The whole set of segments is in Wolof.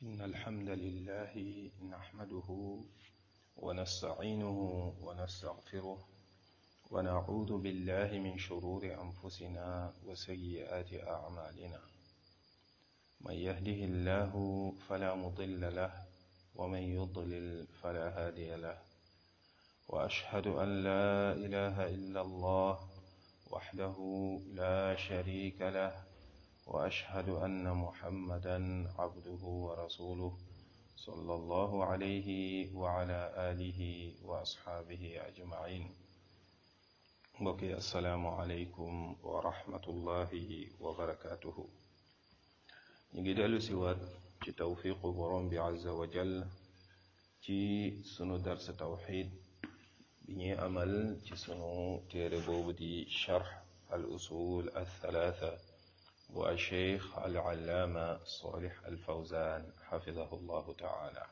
إن الحمد لله نحمده ونستعينه ونستغفره ونعوذ بالله من شرور أنفسنا وسيئات أعمالنا من يهده الله فلا مضل له ومن يضلل فلا هادي له وأشهد أن لا إله إلا الله وحده لا شريك له وأشهد أن محمدا عبده ورسوله صلى الله عليه وعلى آله وأصحابه أجمعين mbokki asalaamualeykum wa rahmatullahi wa barakaatuhu ñu ngi dellu si waat ci tawfiqu borom bi azza wa jal ci sunu dars tawxid bi ñuy amal ci sunu téere boobu di charx al usul al thalatha bu al cheikh al allaama salih al fawzan xafidahu llahu taala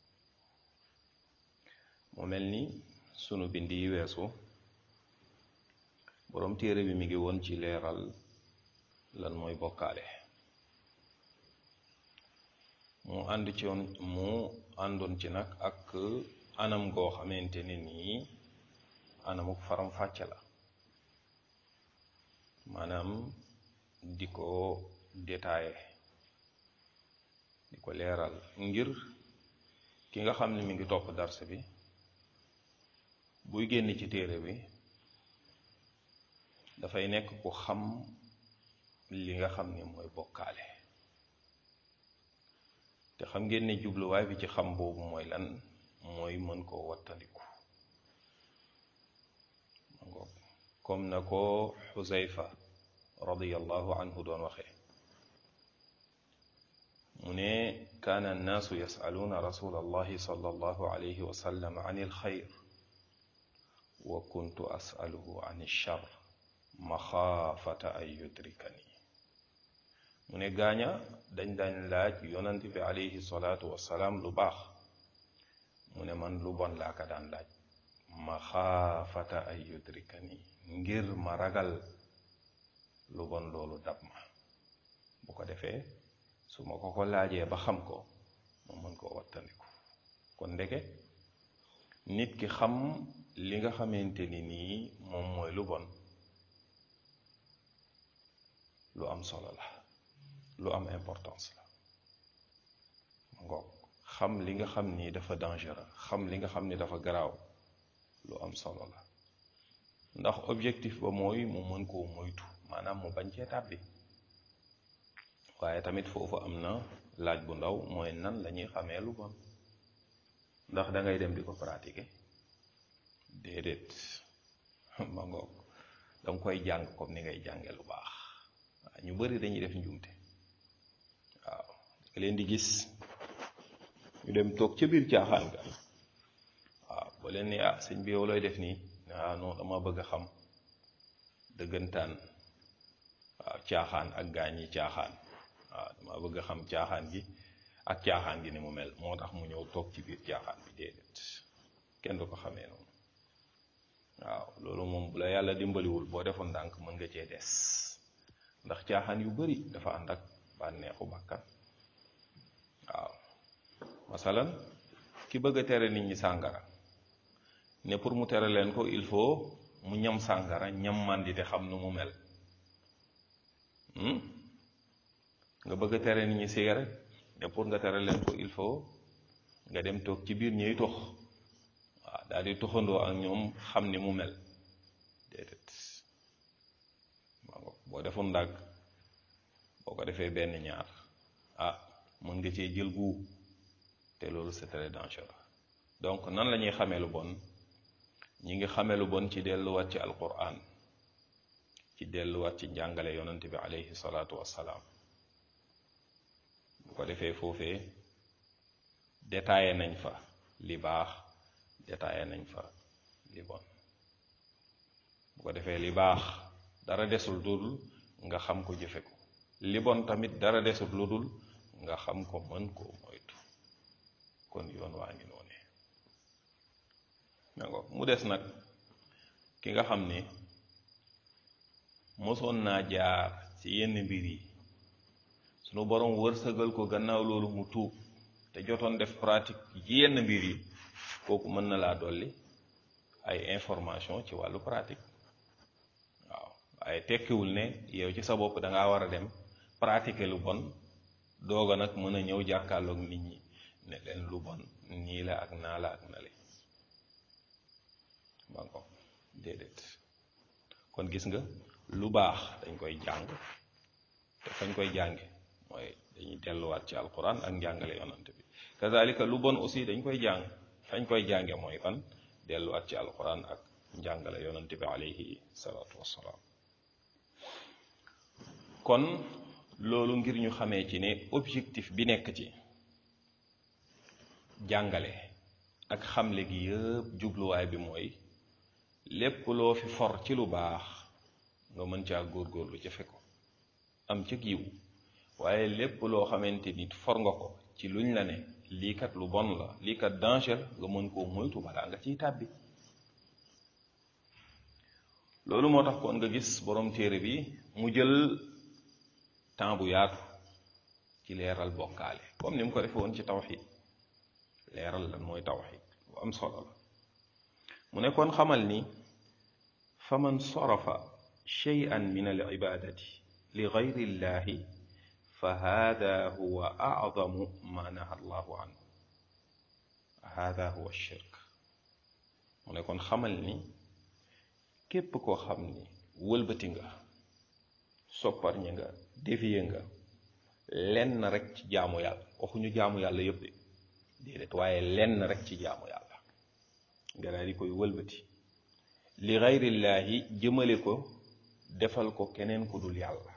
mu mel ni sunu bind yi weesu boroom téere bi mi ngi woon ci leeral lan mooy bokkaale mu ànd ci woon mu àndoon ci nag ak anam goo xamante ne nii anamuk faram fàcce la maanaam di ko détaillé di ko leeral ngir ki nga xam ne mi ngi topp darse bi buy génn ci téere bi dafay nekk ku xam li nga xam ne mooy bokkaale te xam ngeen ne jubluwaay bi ci xam boobu mooy lan mooy mën koo wattandiku comme na ko xuzayfa radiyallahu anhu doon waxee mu ne kaana annaasu yasaluuna rasula allahi sallallahu alayhi wa sallam an ilxayr wa kuntu asaluhu an ilchar maxaafata ay yudrikani mu ne gaaña dañ dañ laaj yonant bi alayhi salaatu wasalaam lu baax mu ne man lu bon laa ka daan laaj maxaafata ay yudrikani ngir ma ragal lu bon loolu dab ma bu ko defee su ma ko ko laajee ba xam ko ma mën koo wattandiku kon ndeke nit ki xam li nga xamante ni nii moom mooy lu bon lu am solo la lu am importance la ngoog xam li nga xam ni dafa dangereux xam li nga xam ni dafa garaaw lu am solo la ndax objectif ba mooy mu mën koo moytu maanaam mu bañ cee tàbbi waaye tamit foofu am na laaj bu ndaw mooy nan la ñuy xamee lu bon ndax da ngay dem di ko pratiquer déedéet ma ngoog danga koy jàng comme ni ngay jànge lu baax waaw ñu bari dañuy def njuumte waaw nga leen di gis ñu dem toog ca biir caaxaan ga waaw ba leen ni ah sëñ bi yow looy def nii ah non dama bëgg a xam dëggantaan waaw caaxaan ak gaañ yi caaxaan waaw dama bëgg a xam caaxaan gi ak caaxaan gi ni mu mel moo tax mu ñëw toog ci biir caaxaan bi déedéet kenn du ko xamee noonu waaw loolu moom bu la yàlla dimbaliwul boo defoon ndànk mën nga cee des ndax caaxaan yu bari dafa ànd ak bànneexu bàkkan waaw masalan ki bëgg a tere nit ñi sàngara ne pour mu tere leen ko il faut mu ñam sàngara ñam màndite xam nu mu mel nga bëgg a tere nit ñi cigarette ne pour nga tere leen ko il faut nga dem toog ci biir ñuy tox waaw daal di toxandoo ak ñoom xam ni mu mel déedéet boo defoon ndàgg boo ko defee benn ñaar ah mën nga cee jël gu te loolu c'est très dangereux donc nan la ñuy xamee lu bon ñi ngi xamee lu bon ci delluwaat ci alquran ci delluwaat ci njàngale yonent bi alayhi salaatu wassalaam bu ko defee foofee détaillé nañ fa li baax détaillé nañ fa li bon bu ko defee li baax dara desul lu dul nga xam ko jëfe ko li bon tamit dara desul lu dul nga xam ko mën koo moytu kon yoon waa ngi noone mu des nag ki nga xam ni mosoon naa jaar ci yenn mbir yi sunu borom wërsëgal ko gannaaw loolu mu tuub te jotoon def pratique yenn mbir yi kooku mën na laa dolli ay information ci wàllu pratique waaw waaye tekkiwul ne yow ci sa bopp da ngaa war a dem pratiquer lu bon doog a nag mën a ñëw jàkkaarloog nit ñi ne leen lu bon nii la ak naa la ak na le ba ko déedéet kon gis nga lu baax dañ koy jàng te fañ koy jànge mooy dañuy delluwaat ci alquran ak njàngale yonante bi kazalika lu bon aussi dañ koy jàng fañ koy jànge mooy fan delluwaat ci alquran ak njàngale yonante bi alayhi salaatu wassalaam kon loolu ngir ñu xamee ci ne objectif bi nekk ci jàngale ak xamle gi yëpp jubluwaay bi mooy lépp loo fi for ci lu baax nga mën caa góorgóorlu jëfe ko am ci yiw waaye lépp loo xamante nit for nga ko ci luñ la ne lii kat lu bon la lii kat danger nga mën koo moytu balaa nga ciy tàbbi loolu moo tax kon nga gis borom téere bi mu jël temps bu yaatu ci leeral bokkaale comme ni mu ko defee woon ci tawxid leeral lan mooy tawxid bu am solo la mu ne kon xamal ni fa man sarafa shay'an min al ibadati li gayri llahi fa hada huwa acdamu ma naha allahu anhu hada huwa shirk mu ne kon xamal ni képp koo xam ni wëlbati nga sopparñi nga dévié nga lenn rek ci jaamu yàlla waxuñu jaamu yàlla yëpp de déedéet waaye lenn rek ci jaamu yàlla nga daal di koy wëlbati li gayrillaahi jëmale ko defal ko keneen ku dul yàlla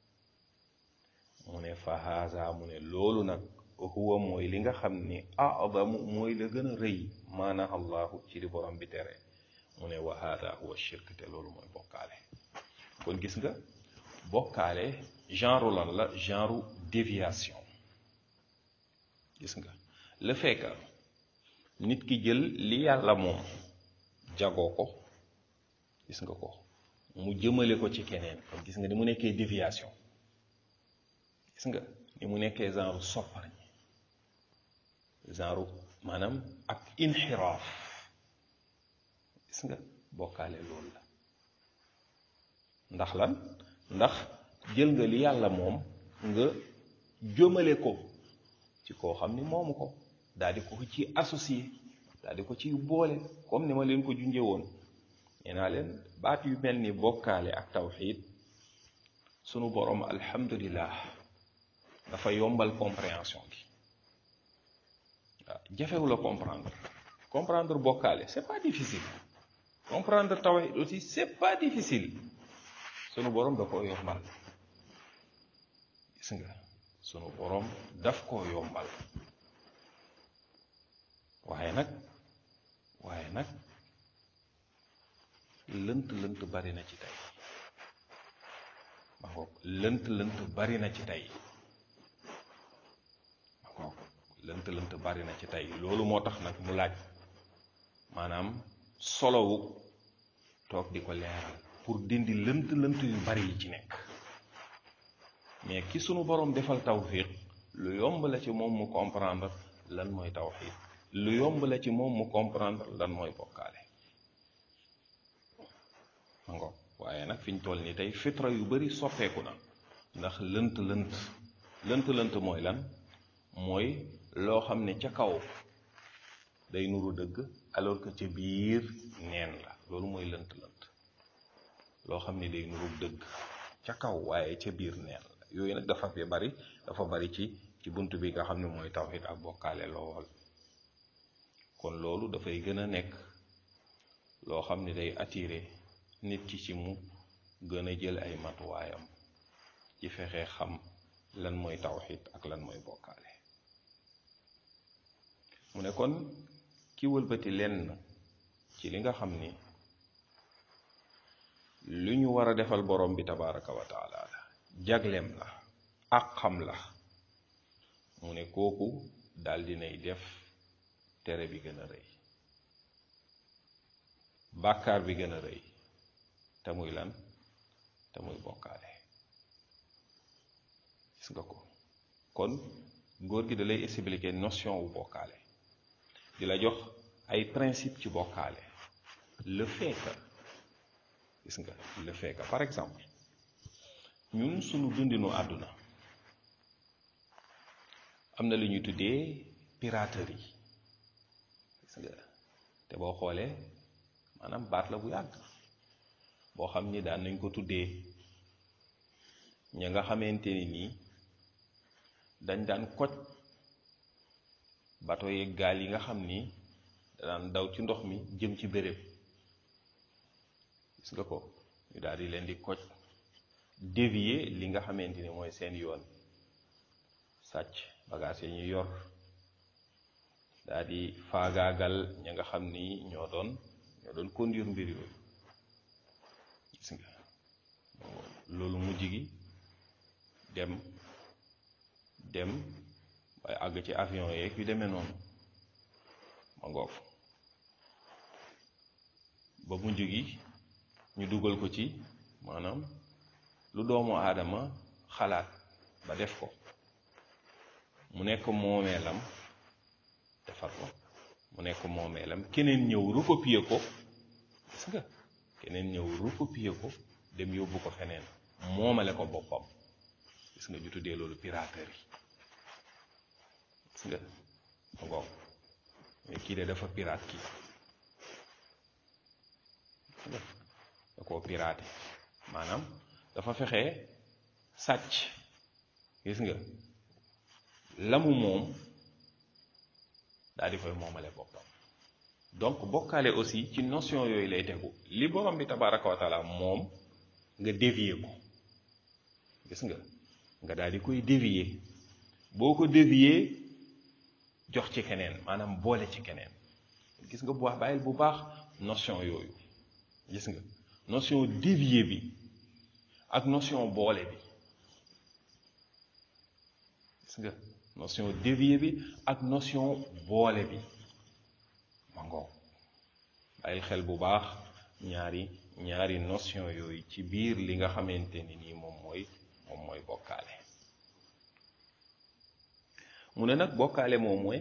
mu ne fa haza mu ne loolu nag huwa mooy li nga xam ni adamu mooy la gën a rëy maana allahu ci li borom bi tere mu ne wa hada huwa shirk te loolu mooy bokkaale kon gis nga bokkaale genre lan la genre déviation gis nga le fait que nit ki jël li yàlla moom jagoo ko gis nga ko mu jëmale ko ci keneen kon gis nga ni mu nekkee déviation gis nga ni mu nekkee genre sopparñi genre maanaam ak inxiraaf gis nga bokkaale loolu la ndax lan ndax jël nga li yàlla moom nga jëmale ko ci koo xam ni moomu ko daal di ko ci associé daal di ko ci boole comme ni ma leen ko junjee woon nee naa leen baat yu mel ni bokkaale ak tawxiid sunu borom alhamdulillah dafa yombal compréhension gi waaw jafewu la comprendre comprendre bokkaale c'est pas difficile comprendre tawxiid aussi c'est pas difficile sunu borom da koo yombal gis nga sunu borom daf koo yombal waaye nag waaye nag lënt lënt bari na ci tey ma ngoog lënt lënt bari na ci tey ma ngoog lënt lënt bari na ci tey loolu moo tax nag mu laaj maanaam solowu toog di ko leeral pour dindi lënt lënt yu bari yi ci nekk mais ki sunu borom defal tawfiq lu yomb la ci moom mu comprendre lan mooy tawxiid lu yomb la ci moom mu comprendre lan mooy bokkaale ngo waaye nag fi ñu toll ni tey fitra yu bari soppeeku na ndax lënt lënt lënt lënt mooy lan mooy loo xam ne ca kaw day nuru dëgg alors que ca biir neen la loolu mooy lënt lënt loo xam ne day nuru dëgg ca kaw waaye ca biir neen la yooyu nag dafa fi bari dafa bari ci ci bunt bi nga xam ne mooy tawxiid ak bokkaale lool kon loolu dafay gën a nekk loo xam ne day attiré nit ki ci mu gën a jël ay matuwaayam ci fexe xam lan mooy tawxiid ak lan mooy bokkaale mu ne kon ki wëlbati lenn ci li nga xam ni lu ñu war a defal borom bi tabaraka wa taala la jagleem la ak xam la mu ne kooku daal dinay def tere bi gën a rëy bàkkaar bi gën a rëy te muy lan te muy bokkaale gis nga ko kon góor gi da lay expliquer notion wu bokkaale di la jox ay principe ci bokkaale le fait que gis nga le fait que par exemple ñun suñu dundinu àdduna am na lu ñuy tuddee piraterie gis nga te boo xoolee maanaam baat la bu yàgg boo xam ni daan nañ ko tuddee ña nga xamante ni nii dañ daan koj bato yeeg gaal yi nga xam ni daan daw ci ndox mi jëm ci béréb gis nga ko ñu daal di leen di koj dévier li nga xamante ni mooy seen yoon sàcc bagage yi ñu yor daal di faagaagal ña nga xam ni ñoo doon ñoo doon conduire mbir yooyu gis nga loolu mujj gi dem dem waaye àgg ci avion yeeg yu demee noonu ma ngoof ba mujj gi ñu dugal ko ci maanaam lu doomu aadama xalaat ba def ko mu nekk moomeelam defar ko mu nekk moomeelam keneen ñëw recopier ko gis nga keneen ñëw recopier ko dem yóbbu ko feneen moomale ko boppam gis nga ñu tuddee loolu piraterie gis nga ma ngoog mais kii de dafa pirate kii da koo piraté maanaam dafa fexe sàcc gis nga lamu moom daal di koy moomale boppam donc bokkaale aussi ci notion yooyu lay tegu li borom bi tabaraka wa taala moom nga dévier ko gis nga nga daal di koy dévier boo ko dévier jox ci keneen maanaam boole ci keneen gis nga bu baax bàyyil bu baax notion yooyu gis nga notion dévier bi ak notion boole bi gis nga notion dévier bi ak notion boole bi ma ngoo bàyyil xel bu baax ñaari ñaari notion yooyu ci biir li nga xamante ni nii moom mooy moom mooy bokkaale mu ne nag bokkaale moom mooy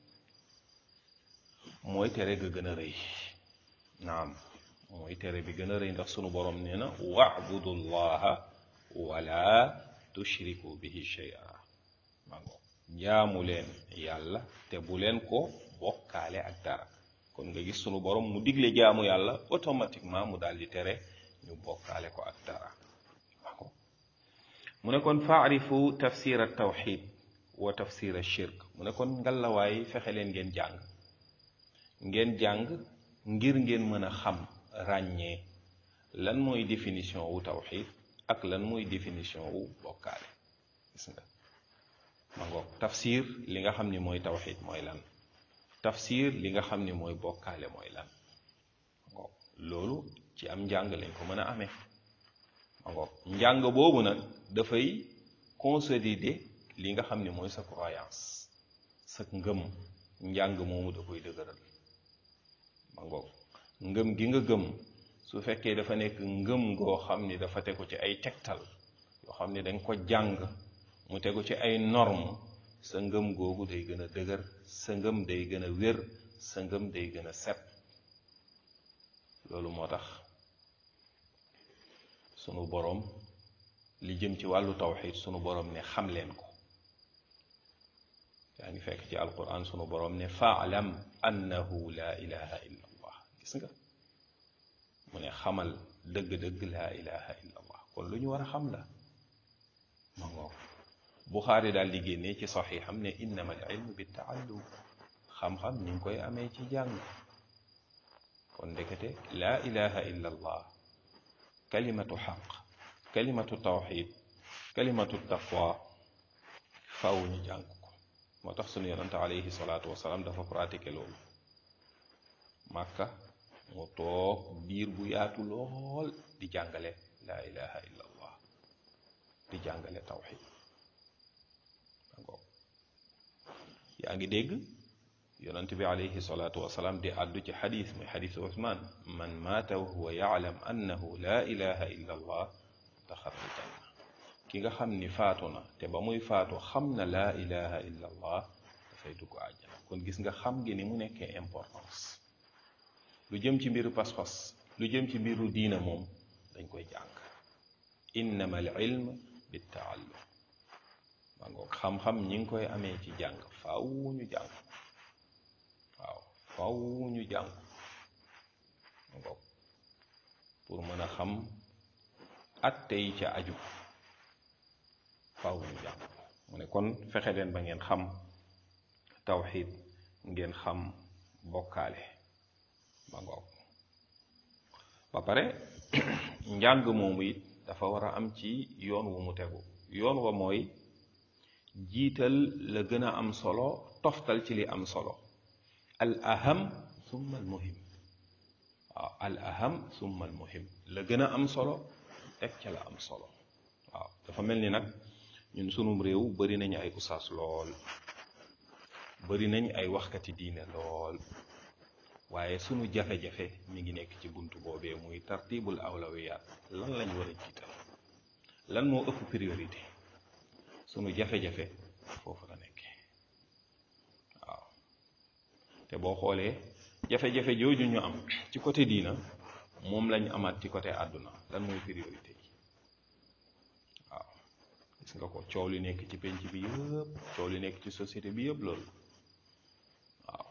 mooy tere ga gën a rëy naam mooy tere bi gën a rëy ndax sunu borom nee na wa'budu llaha wala tushriku bihi shay'a mango jaamu leen yàlla te bu leen ko bokkaale ak dara kon nga gis sunu borom mu digle jaamu yàlla automatiquement mu daal di tere ñu bokkaale ko ak dara mango mu ne kon faarifu tafsir at tawxid wa tafsir shirk mu ne kon ngalawaay fexe leen ngeen jàng ngeen jàng ngir ngeen mën a xam ràññee lan mooy définition wu tawxid ak lan mooy définition wu bokkaale gis nga ma ngoog tafsir li nga xam ni mooy tawxid mooy lan tafsir li nga xam ni mooy bokkaale mooy lan ma ngoog loolu ci am njàng lañ ko mën a amee ma ngoog njàng boobu nag dafay consolider li nga xam ni mooy sa croyance sa ngëm njàng moomu da koy dëgëral ma ngoog ngëm gi nga gëm su fekkee dafa nekk ngëm goo xam ni dafa tegu ci ay tegtal yoo xam ni dañ ko jàng mu tegu ci ay norme sa ngëm googu day gën a dëgër sa ngëm day gën a wér sa ngëm day gën a set loolu moo tax sunu boroom li jëm ci wàllu tawxid sunu boroom ne xam leen ko yaa ngi fekk ci alquran sunu boroom ne faalam annahu la ilaha illa allah gis nga mu ne xamal dëgg-dëgg laa ilaha illa allah kon lu ñu war a xam la ma ngoo buxaari daal di génnee ci saxiixam ne innama al ilmu bi taallum xam-xam ni ngi koy amee ci jàng kon ndekete laa ilaha illa allah kalimatu xaq kalimatu tawxid kalimatu taqwa faw ñu jàng ko moo tax sunu yonante alayhi salaatu wasalaam dafa pratiqué loolu màkka mu toog biir bu yaatu lool di jàngale laa ilaha illa allah di jàngale tawxid yaa ngi dégg yonent bi alayhi salaatu wasalaam di àddu ci xadis muy xadisu Usmaan man maata wa huwa yaalam annahu laa ilaha illa allah daxala aljanna ki nga xam ni faatu na te ba muy faatu xam na laa ilaha illa allah dafay dugg àjjana kon gis nga xam gi ni mu nekkee importance lu jëm ci mbiru pas-pas lu jëm ci mbiru diina moom dañ koy jàng innama al ilm bittaallum ma ngoog xam-xam ñi ngi koy amee ci jàng faaw ñu jàng waaw faaw ñu jàng ma ngoog pour mën a xam atte yi ca aju faaw ñu jàng mu ne kon fexe leen ba ngeen xam tawxid ngeen xam bokkaale ma ngoog ba pare njàng moomu it dafa war a am ci yoon wu mu tegu yoon wa mooy jiital la gën a am solo toftal ci li am solo al aham summa al muhim waaw al aham summa al muhim la gën a am solo teg ca la am solo waaw dafa mel ni nag ñun sunum réew bari nañu ay usaas lool bari nañ ay waxkati diine lool waaye sunu jafe-jafe mi ngi nekk ci buntu boobee muy tartibul awlawiyaat lan lañ war a jiital lan moo ëpp priorité sunu jafe-jafe foofu la nekkee waaw te boo xoolee jafe-jafe jooju ñu am ci côté diina moom lañ amaat ci côté àdduna lan mooy priorité yi waaw gis nga ko coow li nekk ci penc bi yëpp coow li nekk ci société bi yëpp loolu waaw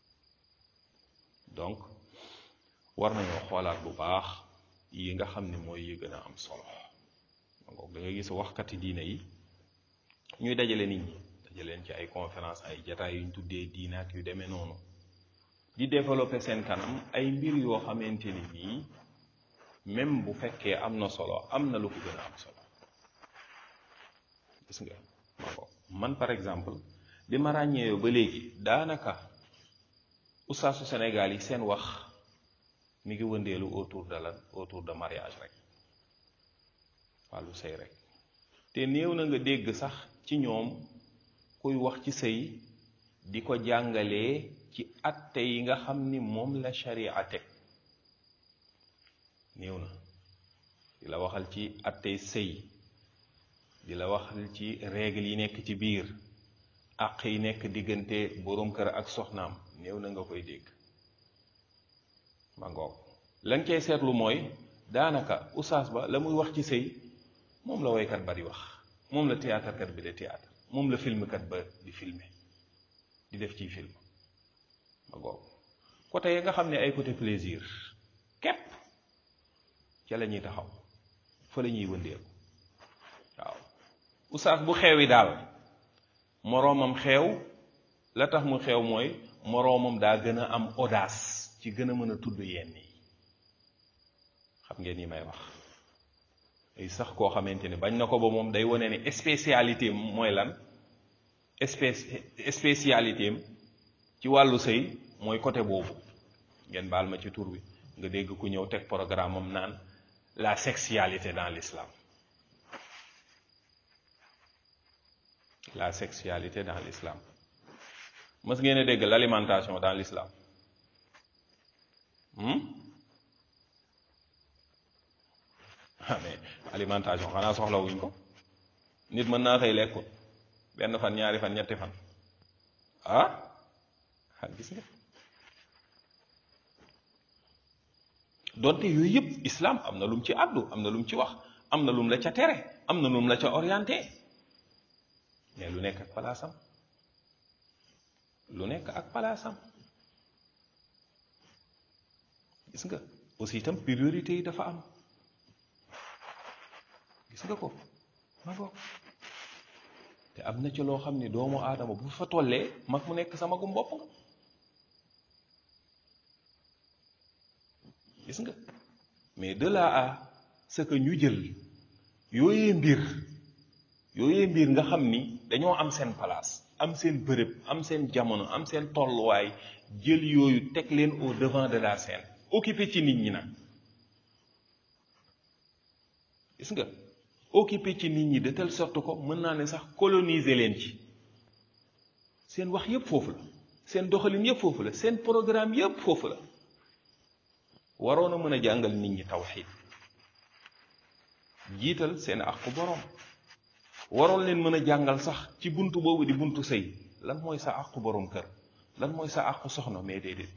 donc war nañoo xoolaat bu baax yi nga xam ne mooy yi gën a am solo donc da nga gis waxkati diina yi ñuy dajale nit ñi dajaleen ci ay conférence ay jataay yuñ tuddee diina ak yu demee noonu di développer seen kanam ay mbir yoo xamante ni nii même bu fekkee am na solo am na lu ko gën a am solo gis nga man par exemple bi ma ràññee ba léegi daanaka ustaasu Sénégal yi seen wax mi ngi wëndeelu autour de lan autour de mariage rek wàllu sëy rek te néew na nga dégg sax ci ñoom kuy wax ci sëy di ko jàngalee ci atte yi nga xam ni moom la sharia teg néew na di la waxal ci attey sëy di la waxal ci règle yi nekk ci biir àq yi nekk diggante boroom kër ak soxnaam néew na nga koy dégg ma ngoog la nga cay seetlu mooy daanaka usaas ba la muy wax ci sëy moom la woykat ba di wax moom la théâtre kat bi di théâtre moom la film kat ba di filmer di def ciy film ma ngoog côté ya nga xam ne ay côté plaisir képp ca la ñuy taxaw fa la ñuy wëndeelu waaw usaas bu xewi daal moroomam xeew la tax mu xeew mooy moroomam daa gën a am audace ci gën a mën a tudd yenn yi xam ngeen yi may wax ay sax koo xamante ne bañ na ko ba moom day wane ne spécialité am mooy lan spé spécialité am ci wàllu sëy mooy côté boobu ngeen baal ma ci tur bi nga dégg ku ñëw teg programme am naan la sexualité dans l'islam la sexualité dans l'islam mës ngeen a dégg l'alimentation dans l'islam ah mais alimentation xanaa soxla wuñ ko nit mën naa xëy lekkut benn fan ñaari fan ñetti fan ah ah gis nga donte yooyu yëpp islam am na lum ci àddu am na lum ci wax am na lum la ca tere am na lum la ca orienté mais lu nekk ak palaasam lu nekk ak palaasam gis nga aussi itam priorité yi dafa am gis nga ko ma ko te am na ci loo xam ne doomu aadama bu fa tollee mag mu nekk sama gum bopp nga gis nga mais de là à ce que ñu jël yooyee mbir yooyee mbir nga xam ni dañoo am seen place am seen bërëb am seen jamono am seen tolluwaay jël yooyu teg leen au devant de la scène occupé ci nit ñi nag gis nga occupé ci nit ñi de telle sorte ko mën naa ne sax coloniser leen ci seen wax yépp foofu la seen doxalin yépp foofu la seen programme yépp foofu la waroon a mën a jàngal nit ñi tawxiid jiital seen àqu boroom waroon leen mën a jàngal sax ci buntu boobu di buntu sëy lan mooy sa àqu borom kër lan mooy sa àqu soxna mais déedéet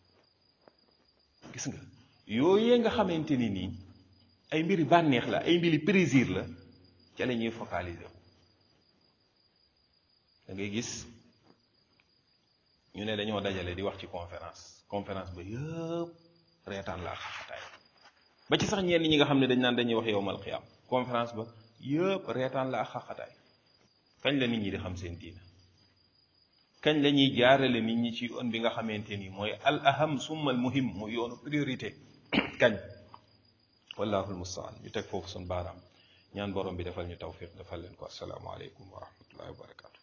gis nga yooyee nga xamante ni nii ay mbiri bànneex la ay mbiri plaisir la ca la ñuy focaliser wu da ngay gis ñu ne dañoo dajale di wax ci conférence conférence ba yëpp reetaan la ak xaxataay ba ci sax ñenn ñi nga xam ne dañ naan dañuy wax yowmal xiyaam conférence ba yëpp reetaan la ak xaxataay kañ la nit ñi di xam seen diina kañ la ñuy jaarale nit ñi ci yoon bi nga xamante ni mooy al aham summa al muhim muy yoonu priorité kañ wallahu almustaan ñu teg foofu sun baaraam ñaan borom bi defal ñu tawfiq defal leen ko assalaamu aleykum wa rahmatullahi wa barakatu